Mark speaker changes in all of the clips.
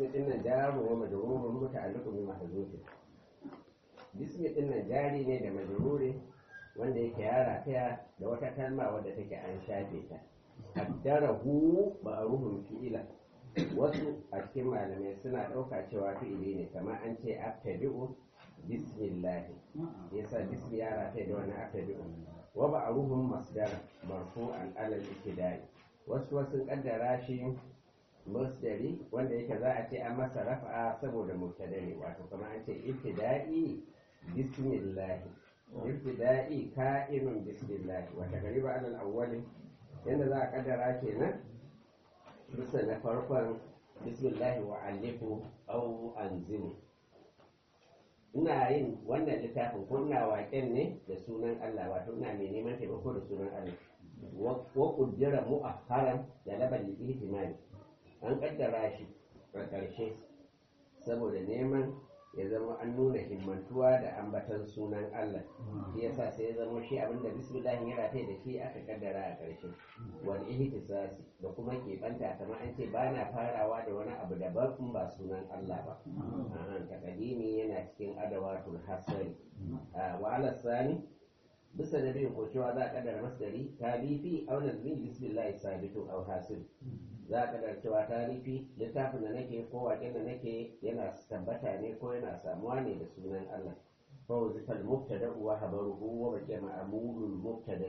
Speaker 1: bismi din nan jaru wa majrurun muta'alliqun bi mahzufin bismi din nan jari ne da majruri wanda yake yara taya da wata kalma wadda take an shafe ta qaddarahu ma'rufun fi'ila wasu a cikin malamai suna ɗauka cewa fi'ili ne kamar an ce abtadi'u bismillah yasa bismi yara taya da wani abtadi'u wa ma'rufun masdar marfu'an alal ibtida'i wasu wasu kaddara shi masdari wanda yake za a ce an masa rafa'a saboda mubtada ne wato kamar an ce ibtida'i bismillah ibtida'i ka'inun bismillah wata gariba alal awwali yanda za a kaddara kenan bisa na farkon bismillah wa alifu au anzimu ina yin wannan littafin ko ina waƙen ne da sunan Allah wato ina mai neman taimako da sunan Allah wa kuddira mu'akharan da labal ihtimali an kaddara shi a ƙarshe saboda neman ya zama an nuna himmantuwa da ambatan sunan Allah shi yasa sai ya zama shi abinda bismillah ya rataye da shi aka kaddara a ƙarshe wal ihtisasi da kuma keɓanta kamar an ce ba na farawa da wani abu daban in ba sunan Allah ba ahan takadimi yana cikin adawatul hasari wa ala sani bisa da bin ko cewa za a kaddara masdari talifi aw nazmin bismillah sabitu aw hasil za a kaddara cewa talifi littafin da nake ko waken da nake yana tabbata ne ko yana samuwa ne da sunan Allah fa wazifal mubtada wa habaruhu wa baqiya ma'mulul mubtada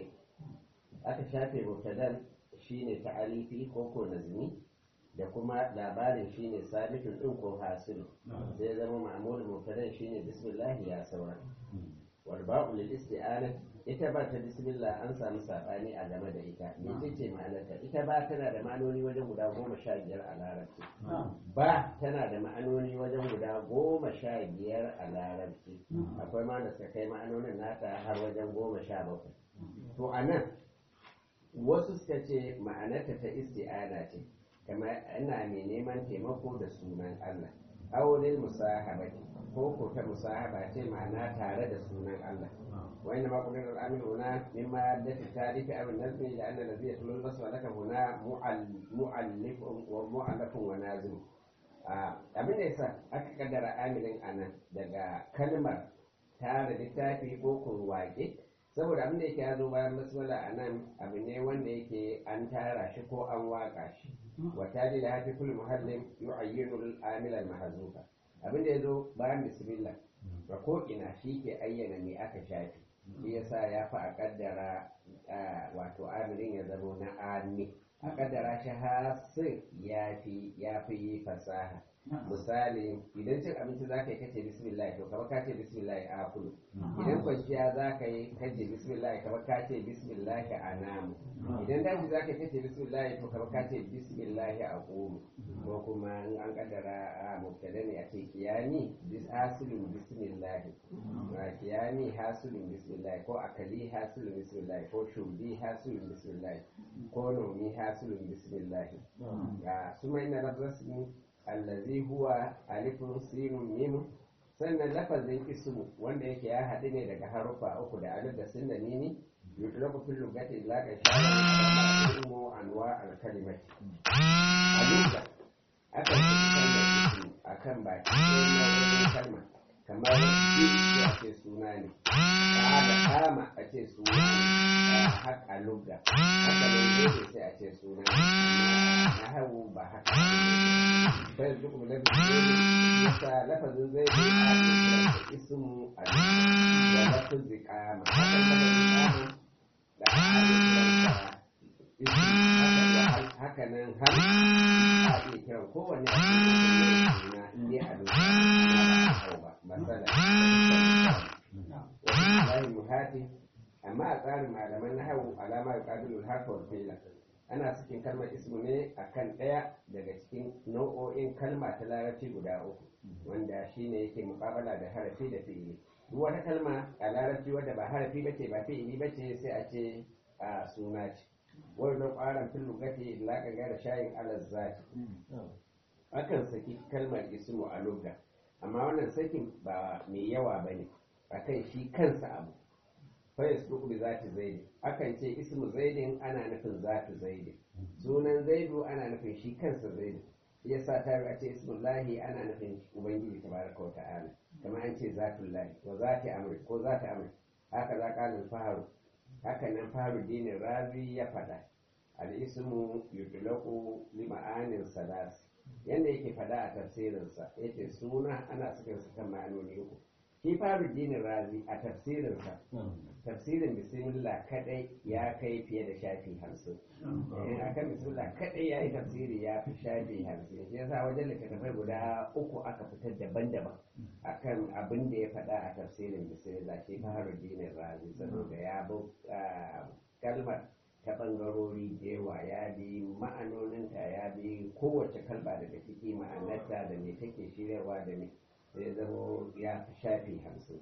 Speaker 1: aka shafe mubtadan shine ta'alifi ko ko nazmi da kuma labarin shine sabitun din ko hasil sai zama ma'mulul mubtadan shine bismillah ya saura wal ba'u lil isti'anah ita ba ta bismillah an samu sabani a game da ita mece ce ma'anarta ita ba tana da ma'anoni wajen guda goma sha biyar a larabci ba tana da ma'anoni wajen guda goma sha biyar a larabci akwai ma da suka kai ma'anonin nata har wajen goma sha bakwai to a nan wasu suka ce ma'anarta ta isti'ana ce kamar ina mai neman taimako da sunan Allah aulil musahabati ko ko ta musahaba ce ma'ana tare da sunan Allah وإنما قلنا الأمر هنا مما يدت التاريخ أو النظم لأن الذي يتلو البصر لك هنا مؤلف ومؤلف ونازم abin da yasa aka kaddara amilin anan daga kalmar tara littafi ko kurwaƙe saboda abin da yake ya zo bayan basmala a nan abu ne wanda yake an tara shi ko an waƙa shi wata da hafi kullu muhallin yu'ayyinu al-amil al-mahzufa abin da ya zo bayan bismillah ga ko ina shi ke ayyana me aka shafi shi yasa ya fi a kaddara wato amirin ya zama na ami a kaddara shi hasin ya fi ya fi fasaha misali idan cin abinci za ka yi kace bismillah to kamar ka ce bismillah a kulu idan kwanciya za ka yi kace bismillah kamar ka ce bismillah a namu idan daji za ka yi kace bismillah to kamar ka ce bismillah a kulu ko kuma in an kaddara a mubtada ne a ce kiyami bis hasilun bismillah kiyami hasilun bismillah ko akali hasilun bismillah ko shurbi hasilun bismillah ko nomi hasilun bismillah ga suma ina lafzasmi allazi huwa alifun sinun mimu sannan lafazin ismu wanda yake ya haɗu ne daga harufa uku da alif da sin da nini yutlaku fil lugati ila ka shara ilmu anwa al kalimati alika akan fi kalmar ismu akan baki sai na wani kalma kamar yi a ce suna ne da kama a ce suna ne haka lugga haka ne yake sai a ce suna ne na hagu ba haka bai duk da bisiri yasa lafazin zai yi a cikin ismu a da lafazin kama haka lafazin kama da haka haka nan har a iya kiran kowanne a cikin suna in dai a lokacin ba masala wasu muhati amma a tsarin malaman na hau alama ya ƙabilu harfa wa fila ana cikin kalmar ismu ne akan ɗaya daga cikin nau'o'in kalma ta larabci guda uku wanda shine yake muƙabala da harafi da fi'ili duk wata kalma a larabci wadda ba harafi ba ce ba fi'ili ba ce sai a ce a suna ce wannan ƙwaron fil lugati la da shayin alaz zati akan saki kalmar ismu a lugha amma wannan sakin ba mai yawa ba ne a kan shi kansa abu fa yasduqu bi zati zaidi akan ce ismu zaidin ana nufin zatu zaidi sunan zaidu ana nufin shi kansa zaidu ya sa ta a ce ismullahi ana nufin ubangiji tabaraka wa ta'ala kamar an ce zatullahi wa zati amri ko zati amri haka za kalin faharu haka nan faharu dinin razi ya faɗa al-ismu yutlaqu li ma'anin salas yanda yake faɗa a tafsirinsa yace suna ana sakin sa kan ma'anoni uku shi faru dinin razi a tafsirinsa tafsirin bismillah kadai ya kai fiye da shafi hamsin a kan bismillah kadai ya yi tafsiri ya fi shafi hamsin shi yasa wajen littattafai guda uku aka fitar daban-daban akan abin da ya faɗa a tafsirin bismillah shi faru dinin razi saboda ya bi kalmar ta ɓangarori da yawa ya bi ma'anoninta ya bi kowace kalba daga ciki ma'anarta da me take shiryarwa da me sai zamo ya fi shafi hamsin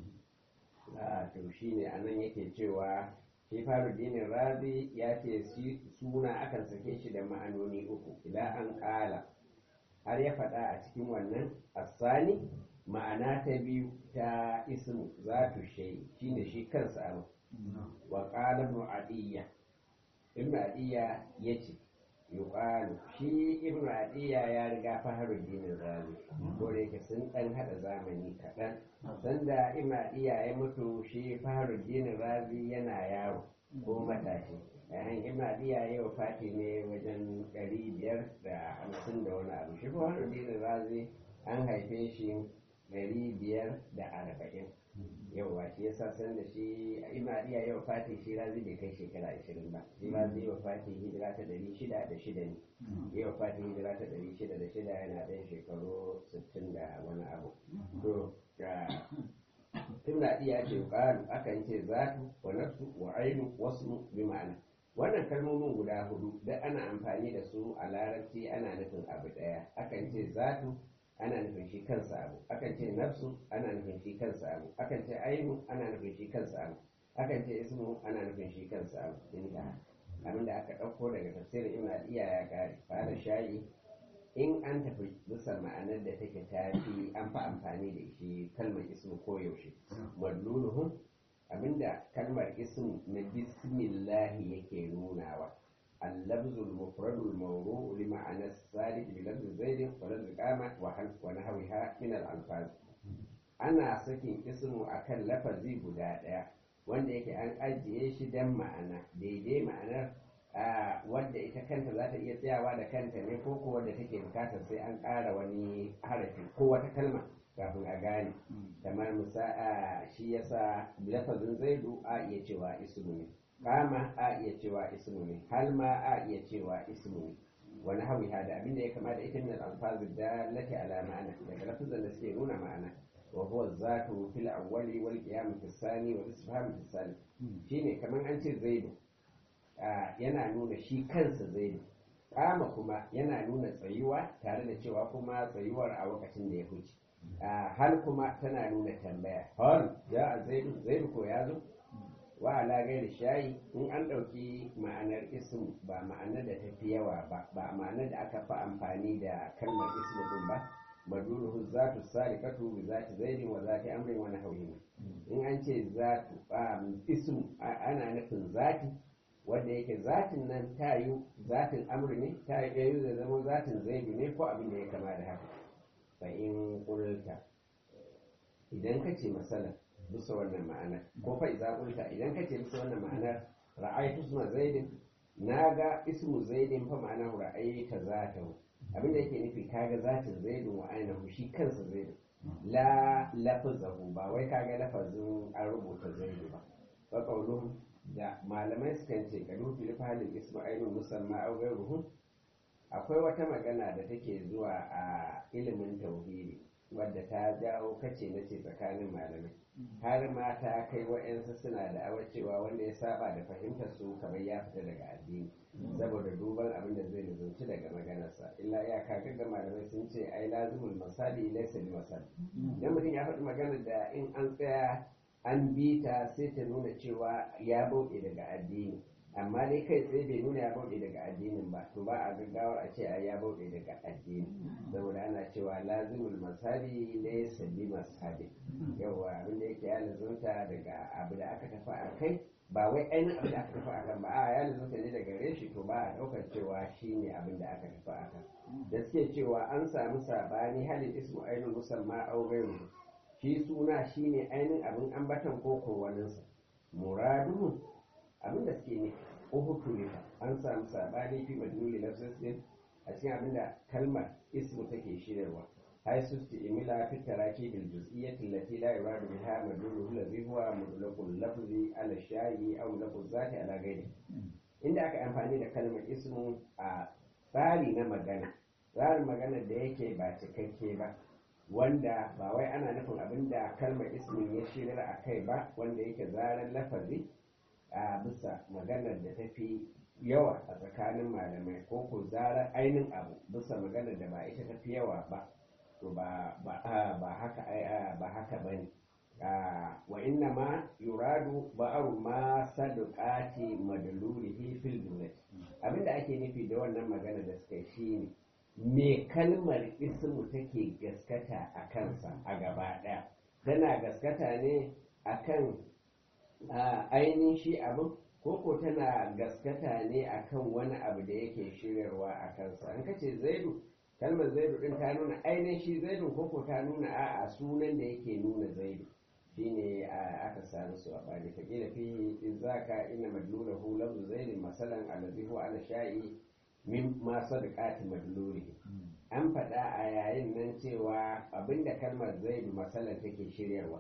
Speaker 1: to shi ne a nan yake cewa shi faru dinin razi ya ce suna akan sake shi da ma'anoni uku idan an ƙala har ya faɗa a cikin wannan asani ma'ana ta biyu ta ismu za tu shai shi ne shi kansa abu wa ƙala ibn adiyya ibn adiyya ya ce yuqalu shi ibnu adiya ya riga faharu dinin razi ko da yake sun dan hada zamani kaɗan sanda ibnu adiya ya mutu shi faharu dinin razi yana yaro ko matashi yayin ibnu adiya ya wafati ne wajen ɗari biyar da hamsin da wani abu shi faharu dinin razi an haife shi ɗari biyar da arba'in yauwa shi yasa san da shi imadiya yau fati shi razi bai kai shekara ashirin ba shi razi yau fati hijira ta ɗari shida da shida ne yau fati hijira ta ɗari shida da shida yana ɗan shekaru sittin da wani abu to imadiya ce ƙaru akan ce zatu wa nafsu wa ainu wasu bi ma'ana wannan kalmomin guda hudu da ana amfani da su a larabci ana nufin abu ɗaya akan ce zatu ana nufin shi kansa abu akan ce nafsu ana nufin shi kansa abu akan ce ainu ana nufin shi kansa abu akan ce ismu ana nufin shi kansa abu inda abinda aka ɗauko daga tafsirin ibn al-iya ya kare fara shayi in an tafi bisa ma'anar da take tafi an fi amfani da shi kalmar ismu ko yaushe madluluhum abinda kalmar ismu na bismillahi yake nunawa اللفظ المفرد الموضوع لمعنى الثالث بلفظ زيد ولفظ قامة ونحوها من الألفاظ ana sakin ismu akan lafazi guda ɗaya wanda yake an ajiye shi don ma'ana daidai ma'anar wadda ita kanta za ta iya tsayawa da kanta ne ko ko wadda take bukatar sai an ƙara wani harafi ko wata kalma kafin a gane kamar musa shi yasa lafazin zaidu a iya cewa ismu ne kama a iya cewa ismu ne hal ma a iya cewa ismu ne wani hawi da abinda ya kama da ita min al-alfazu dallati ala ma'ana daga lafazan da suke nuna ma'ana wa huwa zatu fil awwali wal qiyam fi thani wal istifham fi thani shine kaman an ce zaidu yana nuna shi kansa zaidu kama kuma yana nuna tsayuwa tare da cewa kuma tsayuwar a lokacin da ya huce hal kuma tana nuna tambaya hal ya zaidu zaidu ko ya zo wa ala gairi shayi in an ɗauki ma'anar ism ba ma'anar da tafi yawa ba ba ma'anar da aka fi amfani da kalmar ism din ba maduluhu zatu salikatu bi zati zaidin wa zati amrin wa nahwihi in an ce zatu ism ana nufin zati wanda yake zatin nan ta yi zatin amri ne ta yi da zama zatin zaidu ne ko abin da ya kama da haka fa in qulta idan ka ce masalan bisa wannan ma'anar ko fa idza qulta idan kace bisa wannan ma'anar ra'aytu isma zaidin naga ismu zaidin fa ma'ana ra'ayta zatahu abinda yake nufi kaga zatin zaidin wa ainihu shi kansa zaidin la lafazahu ba wai kaga lafazin an rubuta zaidu ba fa qawluhum da malamai sukan ce kadu fil falil ismu ainun musamma aw ghayruhu akwai wata magana da take zuwa a ilimin tauhidi wadda ta jawo kace na ce tsakanin malamai har ma ta kai wa'yansu suna da awa cewa wanda ya saba da fahimtar su kamar ya fita daga addini saboda duban abin da zai nuzunci daga maganarsa illa ya kaga ga malamai sun ce ai lazimul masali laysa bi masali dan mutum ya faɗi maganar da in an tsaya an bi ta sai ta nuna cewa ya bauɗe daga addini amma dai kai tsaye bai nuna ya bauɗe daga addinin ba to ba a gaggawar a ce a ya bauɗe daga addini saboda ana cewa lazimul masabi ne sabbi masabi yawa abin da yake ya lazumta daga abu da aka tafi a kai ba wai ainihin abin da aka tafi a kan ba a ya lazumta ne daga reshi to ba a ɗaukar cewa shi ne abin da aka tafi a kan da suke cewa an samu sabani halin ismu ainihin musamman auren shi suna shine ainihin abin ambatan ko kowaninsa muradu abin da suke ne uhutulifa an samu sabani fi madluli lafzin a cikin abin da kalmar ismu take shirarwa hay susti imila fi taraki bil juz'iyyati allati la yuradu biha madluluhu alladhi huwa mutlaqul lafzi ala shay'i aw mutlaqul zati ala ghairi inda aka amfani da kalmar ismu a tsari na magana tsarin magana da yake ba cikakke ba wanda ba wai ana nufin abin da kalmar ismin ya shirar a kai ba wanda yake zaren lafazi a bisa maganar da ta fi yawa a tsakanin malamai ko ko zarar ainihin abu bisa maganar da ba ita ta fi yawa ba to ba haka ba haka ba ne wa inna ma yuradu ba'aru ma sadaqati madlurihi fil jumlati abinda ake nufi da wannan magana da suka shi ne me kalmar ismu take gaskata a kansa a gaba ɗaya tana gaskata ne akan ainihin shi abin koko tana gaskata ne akan wani abu da yake shiryarwa a kansa an kace zaidu kalmar zaidu din ta nuna ainihin shi zaidu koko ta nuna a'a sunan da yake nuna zaidu shine aka sami su a bani ta kila fi izaka inna madlulahu lafzu zaidin masalan allazi huwa ala sha'i min ma sadaqati madluri an faɗa a yayin nan cewa abinda kalmar zaidu masalan take shiryarwa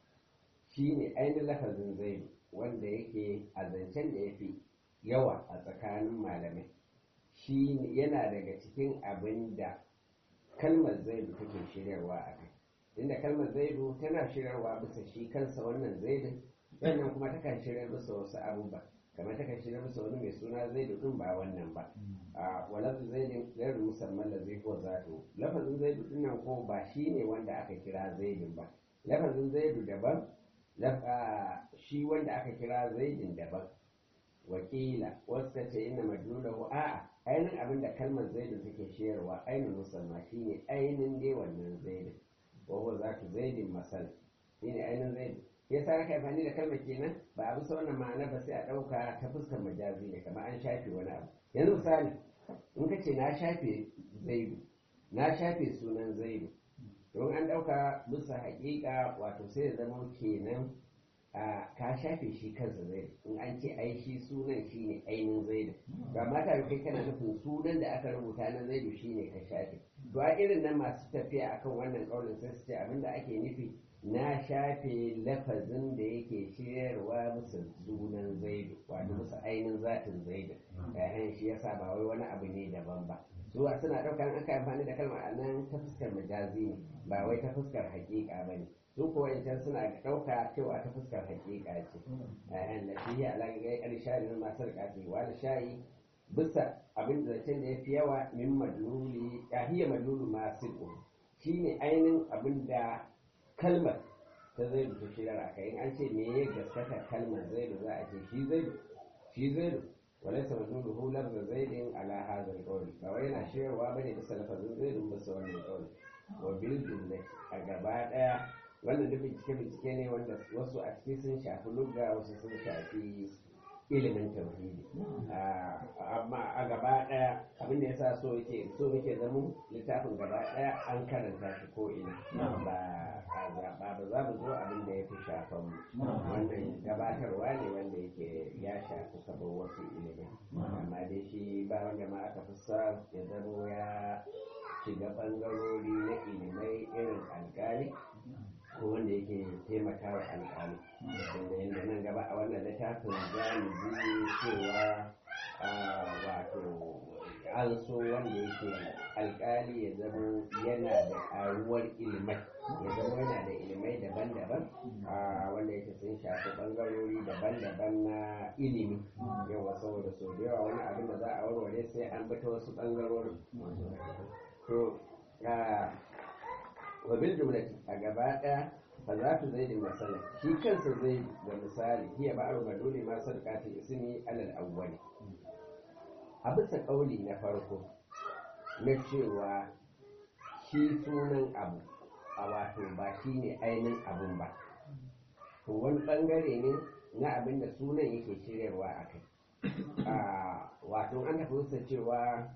Speaker 1: shine ainihin lafazin zaidu wanda yake a zancen da ya fi yawa a tsakanin malamai shi yana daga cikin abin da kalmar zaidu take shiryarwa a kai inda kalmar zaidu tana shiryarwa bisa shi kansa wannan zaidun sannan kuma takan shiryar bisa wasu abubuwa kamar takan shiryar bisa wani mai suna zaidu din ba wannan ba a walafin zaidin gairu musamman da zai ko zato lafazin zaidu din nan ko ba shi ne wanda aka kira zaidun ba lafazin zaidu daban shi wanda aka kira zaidin daban wakila wasu ta ce ina madlulahu a'a ainihin abin da kalmar zaidin take shayarwa ainihin musamman shine ainihin dai wannan zaidin wawo za ta zaidin masal shine ainihin zaidin ya sa aka amfani da kalmar kenan ba a bisa wannan ma'ana ba sai a ɗauka ta fuskar majazi ne kamar an shafe wani abu yanzu misali in ka ce na shafe zaidu na shafe sunan zaidu don an ɗauka bisa haƙiƙa wato sai ya zama kenan a ka shafe shi kansa zaidu in an ce ai shi sunan shi ne ainihin zaidu ba mata kai kana nufin sunan da aka rubuta na zaidu shi ne ka shafe to a irin nan masu tafiya akan wannan ƙaunin sai su ce abinda ake nufi na shafe lafazin da yake shiryarwa musu sunan zaidu wato musu ainihin zatin zaidu yayan shi yasa ba wai wani abu ne daban ba su suna ɗaukar aka amfani da kalmar a nan ta fuskar majazi ne ba wai ta fuskar haƙiƙa ba ne su kuwa yancan suna ɗauka cewa ta fuskar haƙiƙa ce yayan da shi ya alaƙa ga ƙarshe da masu riƙafi wani shayi bisa abin da zancen da ya fi yawa min madluli ya madlulu masu shine ainihin abin da kalmar ta zai ta shirar a kai an ce me ya gaskata kalmar zaidu za a ce shi zaidu shi zaidu wale sa mazuru hular da zaidin ala hazar kawai ba wai yana shirarwa bane bisa lafazin zaidu bisa wannan kawai wa bil jumla a gaba daya wannan duk bincike bincike ne wanda wasu a ciki sun shafi lugga wasu sun shafi ilimin tauhidi amma a gaba daya abin da yasa so yake so yake zama littafin gaba daya an karanta shi ko ina ba a zaɓa ba za mu zo abin da ya fi shafan mu wannan gabatarwa ne wanda yake ya shafi kamar wasu ilimai amma dai shi ba wanda ma aka fi sa ya zamo ya shiga ɓangarori na ilimai irin alƙali ko wanda yake taimaka wa alƙali wanda yadda nan gaba a wannan littafin za mu ji cewa wato an so wanda yake alƙali ya zama yana da ƙaruwar ilimai ya zama yana da ilimai daban-daban wanda yake sun shafi ɓangarori daban-daban na ilimi yawa saboda sau da yawa wani abin da za a warware sai an bi ta wasu ɓangarorin to wa bil jumlati a gaba ɗaya fa za tu zai da masala shi kansa zai da misali hiya ba'aru maduli ma sadaqati ismi alal awwali a bisa kauli na farko na cewa shi sunan abu a wato ba shi ne ainihin abun ba to wani bangare ne na abin da sunan yake shiryarwa a kai wato an tafi wuce cewa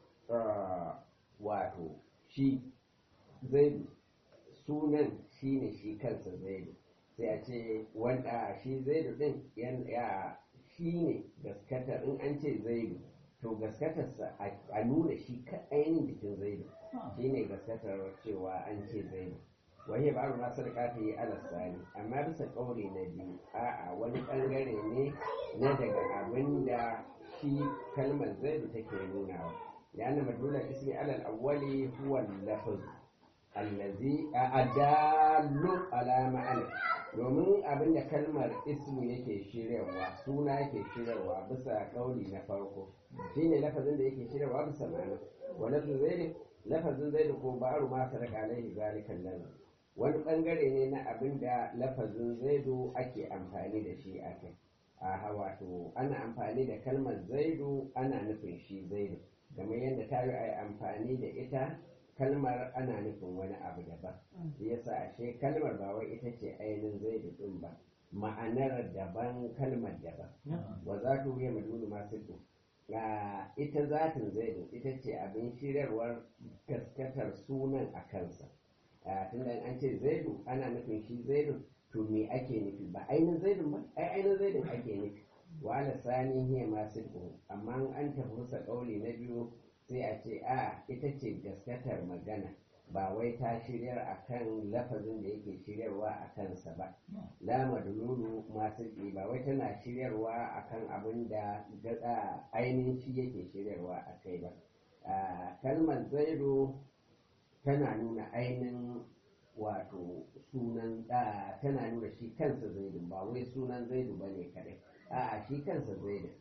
Speaker 1: wato shi zaidu sunan shi ne shi kansa zaidu sai a ce wanda shi zaidu din ya shi ne gaskatar in an ce zaidu to gaskatarsa a nuna shi ainihin jikin zaidu shi ne gaskatar cewa an ce zaidu wani ba ma sadaka ta yi alasani amma bisa kauri na biyu a'a wani bangare ne na daga abin da shi kalmar zaidu take nunawa لأن مدلول الاسم على الأول هو اللفظ الذي أدال على معنى domin abin da kalmar ismu yake shiryawa suna yake shiryawa bisa kauli na farko shine lafazin da yake shiryawa bisa ma'ana wani zai lafazin zai ko ba'aru ma sadaka alaihi zalikan lahu wani bangare ne na abin da lafazin zaidu ake amfani da shi a kai a wato ana amfani da kalmar zaidu ana nufin shi zaidu kamar yadda ta yi a yi amfani da ita kalmar ana nufin wani abu daban shi yasa ashe kalmar ba wai ita ce ainihin zaidu din ba ma'anar daban kalmar daban wa za ta wuya madulu masu ga ita zatin zaidu ita ce abin shiryarwar gaskatar sunan a kansa tunda an ce zaidu ana nufin shi zaidu to me ake nufi ba ainihin zaidun ba ai ainihin zaidun ake nufi wa ala sani hiya masu amma an tafi musa kauli na biyu sai a ce a ita ce gaskatar magana ba wai ta shiryar akan lafazin da yake shiryarwa a kansa ba la madlulu masu ba wai tana shiryarwa akan abin da ainihin shi yake shiryarwa a kai ba kalmar zaidu tana nuna ainihin wato sunan tana nuna shi kansa zaidu ba wai sunan zaidu ba ne kadai a'a shi kansa zaidu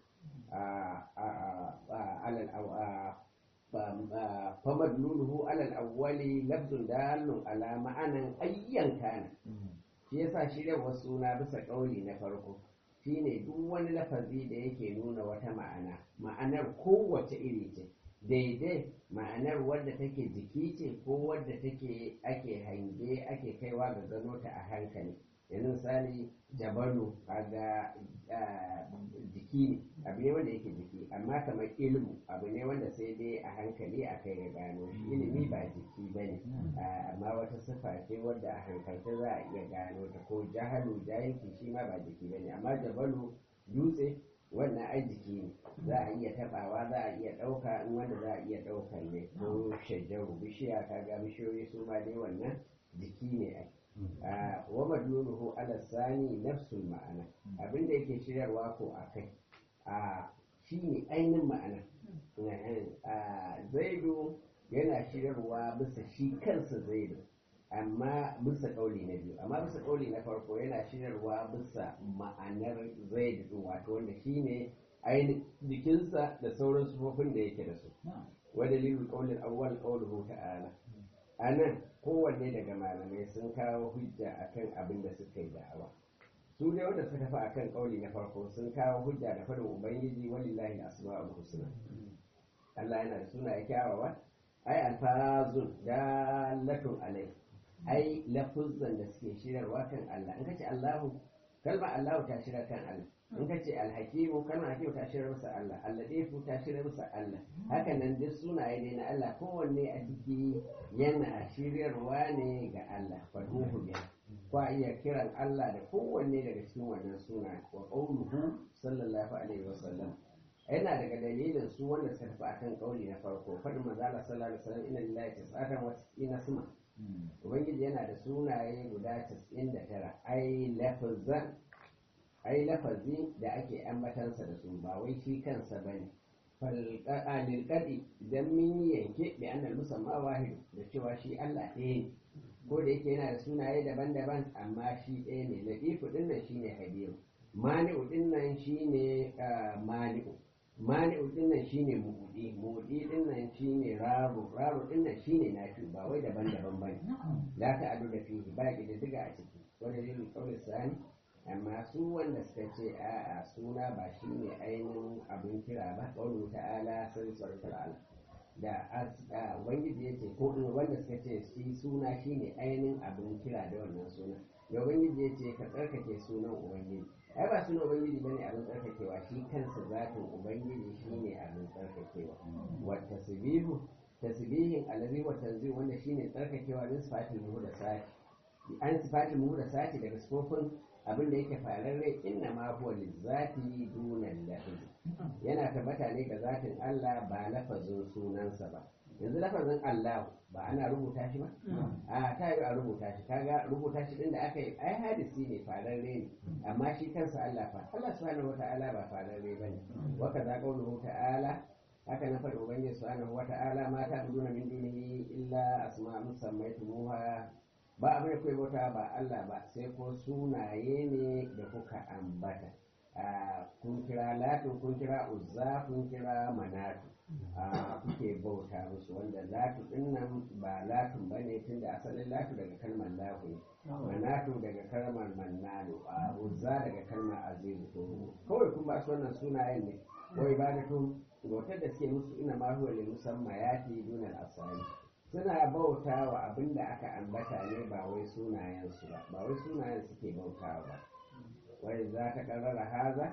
Speaker 1: famadluluhu alal awwali lafzun dalun ala ma'anan ayyan kana shi yasa shiryarwar suna bisa kauli na farko shine duk wani lafazi da yake nuna wata ma'ana ma'anar kowace iri ce daidai ma'anar wadda take jiki ce ko wadda take ake hange ake kaiwa ga gano ta a hankali yanzu misali jabalu kaga jiki ne abu ne wanda yake jiki amma kamar ilmu abu ne wanda sai dai a hankali a kai ya gano shi ilimi ba jiki ba ne amma wata sifa ce wadda a hankalta za a iya gano ta ko jahalu jahilci shi ma ba jiki ba ne amma jabalu dutse wannan ai jiki ne za a iya tabawa za a iya ɗauka in wanda za a iya ɗaukar ne ko shajaru bishiya kaga bishiyoyi su ma dai wannan jiki ne ai wa madluluhu ala sani nafsul ma'ana abinda yake shiryarwa ko a kai a shine ainihin ma'ana zaidu yana shiryarwa bisa shi kansa zaidu amma bisa kauli na biyu amma bisa kauli na farko yana shiryarwa bisa ma'anar zaidu din wato wanda shine ainihin jikinsa da sauran sufofin da yake da su wa dalilul qawlil awwal qawluhu ta'ala anan kowanne daga malamai sun kawo hujja akan abin da suka yi da'awa su ne wanda suka tafi akan kauli na farko sun kawo hujja da faɗin ubangiji walillahi asma'ul husna Allah yana da sunaye kyawawa ai alfazun dalatun alai ai lafuzzan da suke shirarwa kan Allah in kace Allahu kalma Allahu ta shirar kan Allah in kace alhakimu kalma hakimu ta shirar masa Allah alladifu ta shirar masa Allah haka nan duk sunaye dai na Allah kowanne a ciki yana shiryarwa ne ga Allah faduhu biya kwa iya kiran Allah da kowanne daga cikin wannan suna wa qauluhu sallallahu alaihi wasallam yana daga dalilin su wanda suka tafi akan kauli na farko fadin manzo Allah sallallahu alaihi wasallam inna lillahi tis'atan wa tis'ina suma ubangiji yana da sunaye guda 99 ai lafazan ai lafazi da ake ambatansa da su ba wai shi kansa bane falqa'anil qadi idan min yanke bi annal musamma wahid da cewa shi Allah ɗaya ne ko da yake yana da sunaye daban-daban amma shi ɗaya ne latifu dinnan shine habibu mani'u dinnan shine mani'u mani'u dinnan shine mu'udi mu'udi dinnan shine raru raru dinnan shine nafi ba wai daban-daban bane la ta'adu da fihi ba ki da diga a ciki wanda zai kauli sani amma su wanda suka ce a'a suna ba shine ainihin abin kira ba kaulu ta'ala sai sarkar ala da ubangiji ya ce ko wanda suka ce shi suna shine ainihin abin kira da wannan suna da ubangiji ya ce ka tsarkake sunan ubangiji ai ba sunan ubangiji bane abin tsarkakewa shi kansa zatin ubangiji shine abin tsarkakewa wa tasbihu tasbihin allazi wa tanzih wanda shine tsarkakewa din sifatul muhdathati an sifatul muhdathati daga sifofin abin da yake fararre inna ma huwa lizati dunan lafzi yana tabbata ne ga zatin Allah ba lafazin sunansa ba yanzu lafazin Allah ba ana rubuta shi ba a ta yi a rubuta shi kaga rubuta shi din da aka yi ai hadisi ne fararre ne amma shi kansa Allah fa Allah subhanahu wata'ala ba fararre bane wa kaza qawluhu ta'ala haka na faɗi ubangiji subhanahu wata'ala ma ta duna min dunihi illa asma'un sammaytumuha ba abin da kuwa bauta ba Allah ba sai ko sunaye ne da kuka ambata kun kira latin kun kira uzza kun kira manatu kuke bauta musu wanda latu din nan ba latun ba ne tun da asalin latu daga kalmar lahu ne manatu daga kalmar mannanu uzza daga kalmar azizu to kawai kun ba su wannan sunayen ne wai ba da tun bautar da suke musu ina ma huwa lil musammayati dunal asali suna bauta wa abin da aka ambata ne ba wai sunayensu ba ba wai sunayen suke bauta ba wai za ta karara haza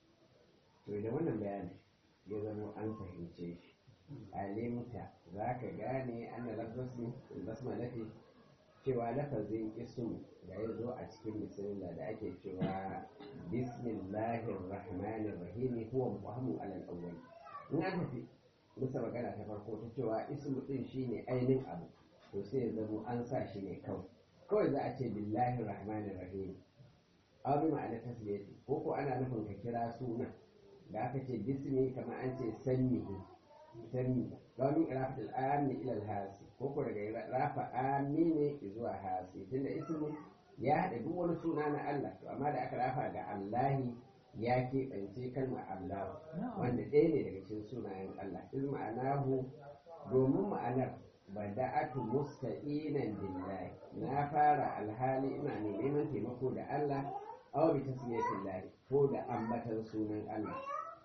Speaker 1: to da wannan bayani ya zama an fahimce shi alimta za ka gane ana lafazin basmalati cewa lafazin ismu da ya zo a cikin bismillah da ake cewa bismillahir rahmanir rahim huwa muhammu alal awwal in an tafi bisa magana ta farko ta cewa ismu din shine ainihin abu to sai ya zamo an sa shi ne kawai kawai za a ce billahi rahmanir rahim aw bi ma'ana tasbiyati ko ko ana nufin ka kira suna da aka ce bismi kamar an ce sanni sanni ga min rafatul amni ila al-hasi ko ko daga rafa amni ne zuwa hasi tunda ismu ya haɗa duk wani suna na Allah to amma da aka rafa ga Allahi ya keɓance kalmar Allah wanda ɗaya ne daga cikin sunayen Allah iz ma'anahu domin ma'anar bada'atu musta'inan billahi na fara alhali ina mai neman taimako da Allah aw bi tasmiyatillah ko da ambatan sunan Allah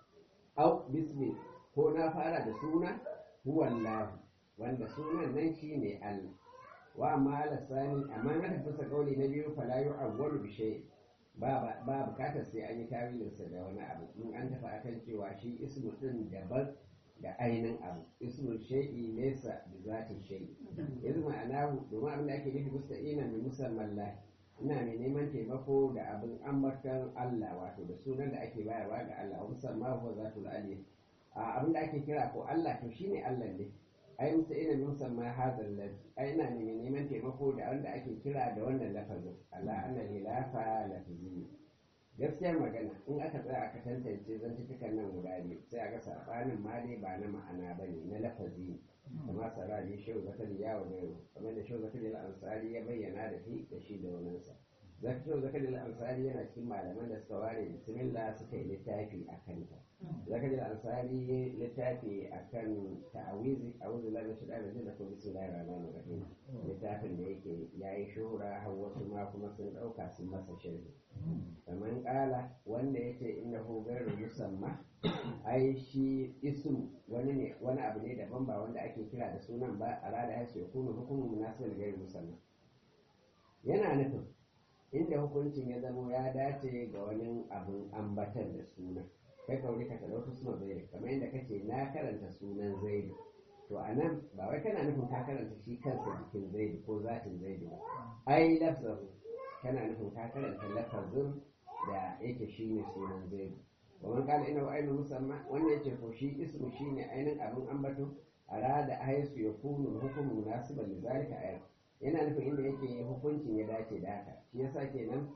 Speaker 1: aw bismi ko na fara da suna huwallahu wanda sunan nan shine Allah wa amma alasani amma na tafasa kauli na biyu fala yu'awwalu bi shay'in ba bukatar sai an yi tawilinsa da wani abu in an tafi akan cewa shi ismu din daban da ainihin abu ismu shay'i nesa da zatin shay'i yanzu ma'ana domin abin da ake nufi musta'ina mai musamman lahi ina mai neman taimako da abin ambatan Allah wato da sunan da ake bayarwa ga Allah musamman ko zatul aliyah abin da ake kira ko Allah to shine Allah ne ai musa ina musamman hazan lafi ai ina ne neman taimako da wanda ake kira da wannan lafazin Allah anna hilafa lafizi gaskiyar magana in aka tsaya aka tantance zantukan nan guda biyu sai a ga sabanin ma dai ba na ma'ana ba ne na lafazi kama sarari shehu zakari ya wa gairu kamar da shehu zakari al-ansari ya bayyana da shi da shi da waninsa shehu zakari al-ansari yana cikin malaman da suka ware bismillah suka yi littafi a kanta zakari al-ansari littafi a kan ta'awizi a wuzu lalata shi da da kuma bismillahir rahmanir rahim littafin da yake yayi shuhura har wasu ma kuma sun dauka sun masa shirki kamar kala wanda yace innahu ghairu musamma ai shi ism wani ne wani abu ne daban ba wanda ake kira da sunan ba a rada ya ce kuma hukumin munasibin ghairu musamma yana nufin inda hukuncin ya zamo ya dace ga wani abun ambatar da suna kai kauri ka talauta suna zaidu kamar yadda kace na karanta sunan zaidu to a nan ba wai kana nufin ka karanta shi kansa jikin zaidu ko zatin zaidu ba ai lafzahu kana nufin ka karanta lafazin da yake shi ne sunan zaidu wa man kana ina ainihin musamman wanda yake ko shi ismu shi ne ainihin abin ambato a rada haisu ya kunu hukumu munasiban da zalika ayar yana nufin inda yake hukuncin ya dace da haka shi yasa kenan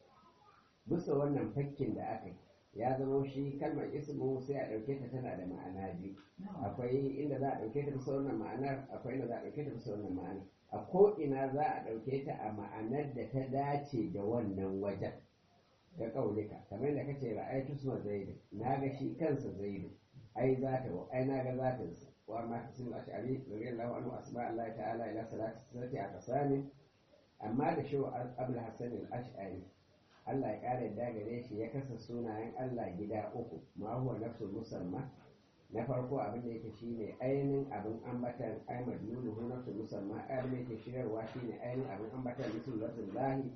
Speaker 1: bisa wannan fakkin da aka yi ya zama shi kalmar ismu sai a ɗauke ta tana da ma'ana biyu akwai inda za a ɗauke ta bisa wannan ma'anar akwai inda za a ɗauke ta bisa wannan ma'anar a ko ina za a ɗauke ta a ma'anar da ta dace da wannan wajen ga ƙaulika kamar da kace ra'aytu suma zaidu na ga shi kansa zaidu ai zata wa ai na ga zatin sa wa ma kasim ash'ari radiyallahu anhu asma Allah ta'ala ila salati sirati a kasami amma da shi abul hasan al-ash'ari Allah ya kare da gare shi ya kasa sunayen Allah gida uku ma huwa nafsul musamma na farko abin da yake shine ainihin abin ambatan ai madluluhu nafsul musamma abin da yake shirarwa shine ainihin abin ambatan mutum lafzul lahi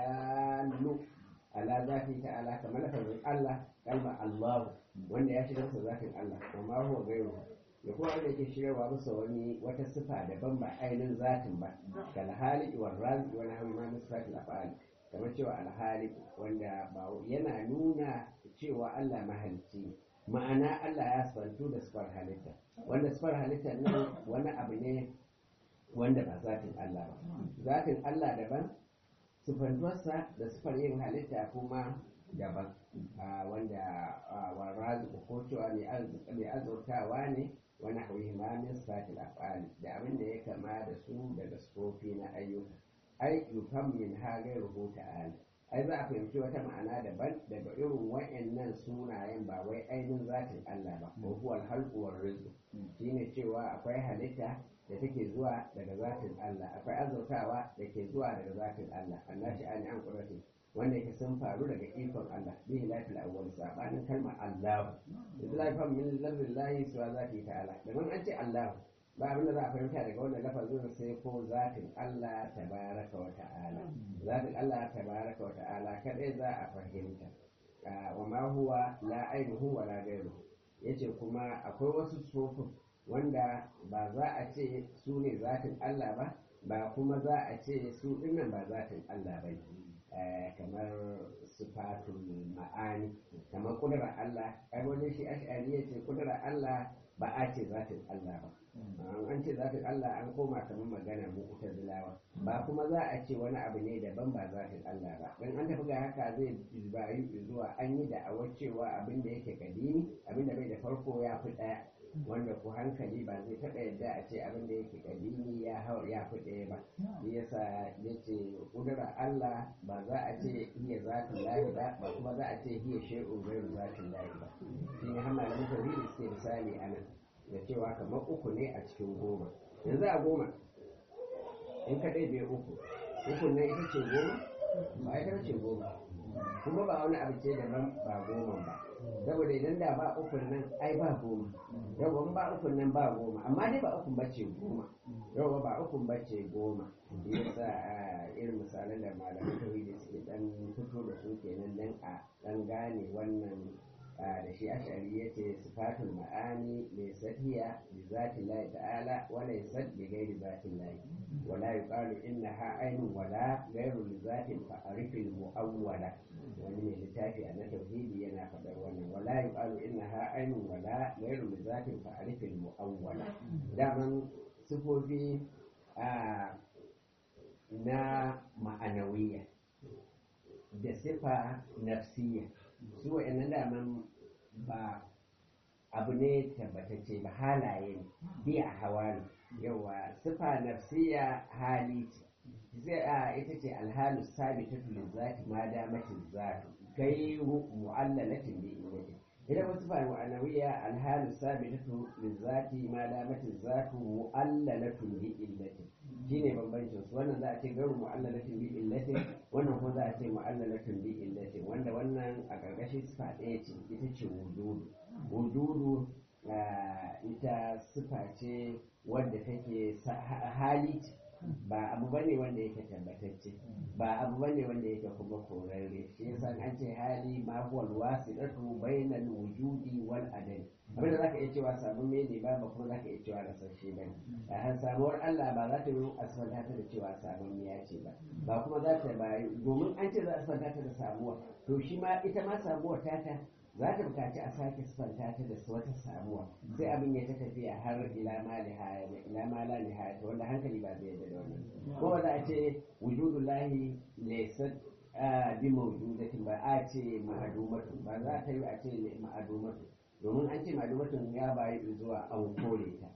Speaker 1: adallu ala zafi ta'ala kamar lafazin Allah kalmar Allah wanda ya shigar sa zafin Allah amma huwa gairu da kuma wanda yake shirarwa masa wani wata sifa daban ba ainihin zatin ba kal hali wa razi wani hawi ma nisfatil af'al kamar cewa alhali wanda ba yana nuna cewa Allah mahalicci ma'ana Allah ya sifantu da sifar halitta wanda sifar halitta nan wani abu ne wanda ba zatin Allah ba zatin Allah daban sifantuwarsa da sifar yin halitta kuma daban wanda warrazi ko cewa mai azurtawa ne wani hauyi ma min sifatil af'ali da abin da ya kama da su daga sifofi na ayyuka ai yufam min ha gairuhu ta'ala ai za a fahimci wata ma'ana daban daga irin wa'annan sunayen ba wai ainihin zatin Allah ba ko huwa al-khalqu war rizq shine cewa akwai halitta da take zuwa daga zatin Allah akwai azurtawa da ke zuwa daga zatin Allah annashi ani an qurati wanda yake sun faru daga ikon Allah bihi lafil awwal sabanin kalmar Allah islafan min lafzillahi suwa zati ta'ala da an ce Allah ba abin da za a fahimta daga wannan lafazin sai ko zatin Allah tabaraka wa ta'ala zatin Allah tabaraka wa ta'ala kadai za a fahimta wa ma huwa la ainihu wa la ghayru yace kuma akwai wasu sufufin wanda ba za a ce su ne zatin Allah ba ba kuma za a ce su dinnan ba zatin Allah ba kamar sifatul ma'ani kamar kudurar Allah ai wani shi ash'ari yace kudurar Allah ba a ce zatin Allah ba an ce zatin Allah an koma kamar magana mu zilawa ba kuma za a ce wani abu ne daban ba zatin Allah ba dan an tafi ga haka zai bayu zuwa an yi da'awar cewa abin da yake kadimi abin da bai da farko ya fi daya wanda ku hankali ba zai taɓa yadda a ce abin da yake kadimi ya hau ya fi ɗaya ba shi yasa ya ce ƙudura Allah ba za a ce iya zatin lahi ba ba kuma za a ce iya shi'un gairu zatin lahi ba shi ne hama da mutane suke misali a nan da cewa kamar uku ne a cikin goma yanzu a goma in ka ɗaya uku uku nan ita ce goma ba ita ce goma kuma ba wani abu ce daban ba goma ba saboda idan da ba ukun nan ai ba goma yau ba ukun nan ba goma amma dai ba ukun bace goma yau ba ukun bace goma yasa irin misalan da malamin tauhidi suke dan fito da su kenan dan a dan gane wannan da shi ashari ya ce sifatul ma'ani mai sadiya bi zati lahi ta'ala wa laysat bi ghairi zati lahi wa la yuqalu innaha aynun wala ghairu li zatin fa arifil muawwala wani mai littafi a na tauhidi yana faɗar wannan wala yuqalu innaha aynun wala ghairu li zatin fa arifil muawwala daman sifofi na ma'anawiyya da sifa nafsiyya su wa'annan daman ba abu ne tabbatacce ba halaye ne bi a hawa ne yawa sifa nafsiya hali ce zai a ita ce alhalu sabita tulin zati ma damatin zatu gairu mu'allalatin bi illati idan wasu sifa mu'annawiya alhalu sabita tulin zati ma damatin zatu mu'allalatun bi illati shine bambancin su wannan za a ce gairu mu'allalatin bi illati wannan kuma za a ce mu'allalatun bi illati wanda wannan a ƙarƙashin sifa ɗaya ce ita ce wujudu wujudu ita sifa ce wadda take hali ce ba abu bane wanda yake tabbatacce ba abu bane wanda yake kuma korarre shi yasa an ce hali ma huwa alwasilatu bainal wujudi wal adami abinda zaka iya cewa sabon me ne ba kuma zaka iya cewa rasashe bane a samuwar Allah ba za ta yi asfalta ta da cewa sabon ya ce ba ba kuma za ta bayi domin an ce za a asfalta ta da samuwa to shi ma ita ma samuwar tata za ta bukaci a sake sifanta ta da wata samuwa sai abin ya ta tafiya har ila ma nihaya ila ma la nihaya wanda hankali ba zai yarda da wannan ko za a ce wujudullahi laysa bi mawjudatin ba a ce ma'adumatu ba za ta yi a ce ma'adumatu domin an ce ma'adumatun ya bayi zuwa an kore ta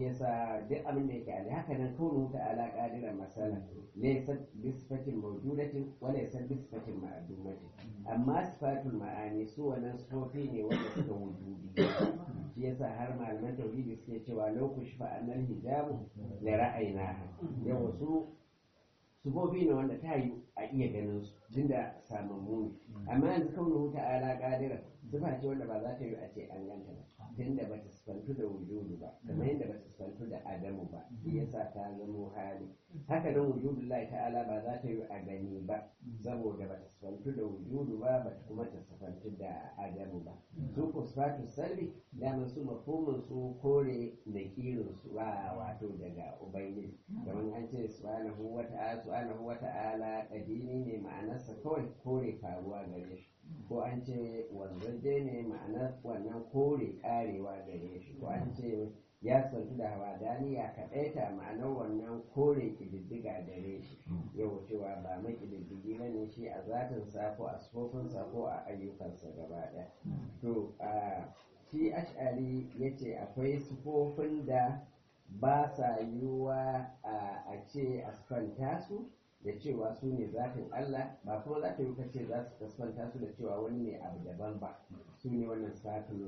Speaker 1: shi yasa duk abin da yake ali haka nan kaunu ta'ala qadiran masala laysa bisfatin mawjudatin wa laysa bisfatin ma'dumatin amma sifatul ma'ani su wannan sifofi ne wanda suka wujudi shi yasa har malaman tauhidi suke cewa law kushfa annal hijabu la ra'ayna yawa su sifofi ne wanda ta yi a iya ganin su tunda samammu ne amma yanzu kaunu ta'ala qadiran sifa ce wanda ba za ta yi a ce an ganta ba tunda ba ta sifantu da wujudu ba kamar yadda ba ta sifantu da adamu ba shi yasa ta zamo hali haka nan wujudu lai ta'ala ba za ta yi a gani ba saboda ba ta sifantu da wujudu ba ba ta kuma ta sifantu da adamu ba su ko sifatu salbi daman su mafhumin su kore da kirin su ba wato daga ubangiji kamar an ce subhanahu wa ta'ala subhanahu wa ta'ala kadini ne ma'anarsa kawai kore faruwa gare shi ko an ce wanzaje ne ma'anar wannan kore karewa gare shi ko an ce ya santu da hawadani ya kaɗaita ma'anar wannan kore ƙididdiga gare shi yau cewa ba mai ƙididdigi ba ne shi a zatinsa ko a sufofinsa ko a ayyukansa gaba ɗaya to shi ash'ari ya ce akwai sufofin da ba sa yiwuwa a ce a su da cewa su ne zafin Allah ba kuma za ta yi kace za su kasfanta su da cewa wani ne abu daban ba su ne wannan safin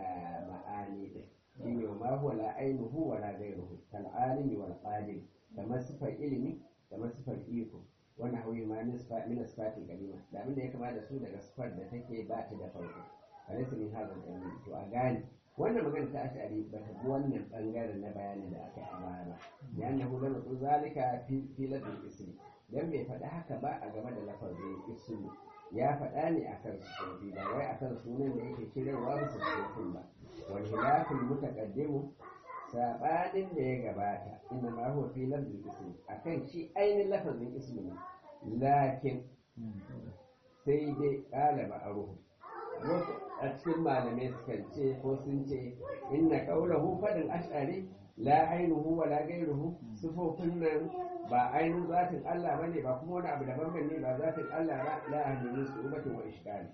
Speaker 1: ma'ani din shi ne ma huwa la ainihu wa la ghayruhu kal alimi wal qadir kamar sifar ilimi kamar sifar iko wannan hauyi ma nisfa min sifatin kalima da abin da ya kama da su daga sifar da take ba ta da farko alaysa min hadal ilmi to a gane wannan magana ta ashari ba ta bi wannan bangaren na bayanin da aka yi a baya ba ya annahu lam yaqul zalika fi fi ladil ismi dan bai faɗi haka ba a game da lafazin ismu ya faɗa ne akan sufofi ba wai akan sunan da yake kirarwa bisa sufofin ba wal hilafin mutaqaddimu sabanin da ya gabata inna ma huwa fi lafzil ismi akan shi ainihin lafazin ismu ne lakin sai dai ƙala ma'aruhu wasu a cikin malamai sukan ce ko sun ce inna qawlahu fadin ash'ari la ainihu wa la gairuhu sifofin nan ba ainihin zatin Allah ba ne ba kuma wani abu daban ban ne ba zatin Allah ba la ahlimin su ubatin wa ishkali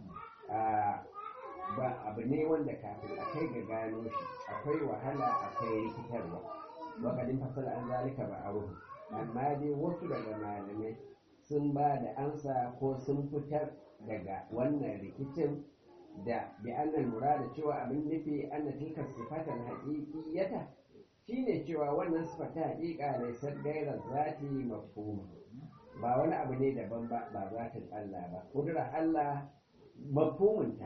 Speaker 1: ba abu ne wanda kafin a kai ga gano shi akwai wahala akwai rikitarwa wakadin fasala an zalika ba aro amma dai wasu daga malamai sun ba da ansa ko sun fitar daga wannan rikicin da bi annal murada cewa abin nufi anna tilka sifatan haqiqiyata shine cewa wannan sifar ta haƙiƙa laisar gairar zati mafhuma ba wani abu ne daban ba ba zatin Allah ba kudura Allah mafhumunta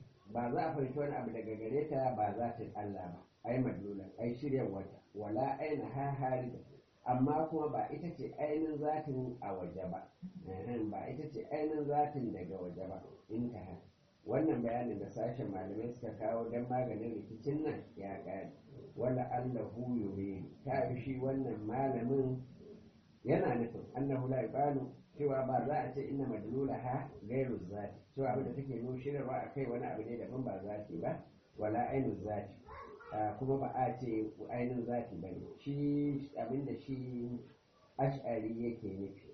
Speaker 1: ba za a fahimci wani abu daga gare ta ba zatin Allah ba ai madlula ai shiryan wata wala aina ha harida amma kuma ba ita ce ainihin zatin a waje ba ba ita ce ainihin zatin daga waje ba intaha wannan bayanin da sashen malamai suka kawo don maganin rikicin nan ya ƙare wala allahu yuridu ta yi shi wannan malamin yana nufin annahu la yuqalu cewa ba za a ce inna madlula ha gairu zati cewa abin da take nushirarwa a kai wani abu ne daban ba zati ba wala ainu zati kuma ba a ce ainihin zati ba ne shi abin da shi ash'ari yake nufi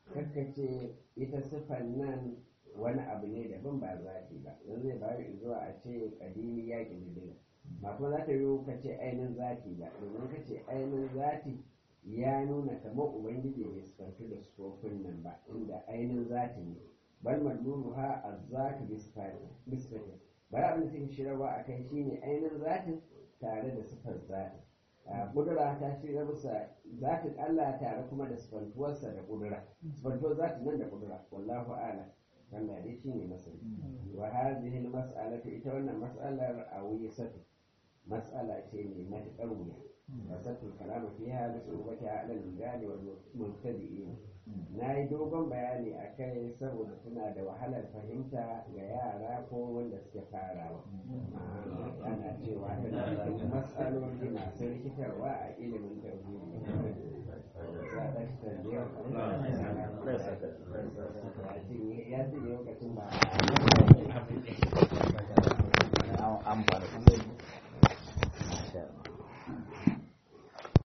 Speaker 1: kakkace ita siffan nan wani abu ne daban ba zati ba yanzu zai bayu zuwa a ce kadimi ya ƙididdiga ba kuma za ta yi ka ce ainihin zati ba domin ka ce ainihin zati ya nuna kamar ubangiji bai sifantu da sufofin nan ba inda ainihin zati ne bal madlulu ha azzatu bisfati bari abin da take shirarwa a kai shine ainihin zatin tare da sifar zatin kudura ta shiga bisa zatin Allah tare kuma da sifantuwarsa da kudura sifantuwar zatin nan da kudura wallahu a'lam Allah dai shine masani wa hadhihi al-mas'alatu ita wannan mas'alar awisatu mas'ala ce mai matuƙar wuya wasatul kalamu fiha bi surubatiha ala al-rijali wal mubtadi'in na yi dogon bayani a kai saboda suna da wahalar fahimta ga yara ko wanda suke farawa ana cewa tana da matsaloli masu rikitarwa a ilimin tauhidi ya ce lokacin ba
Speaker 2: amfani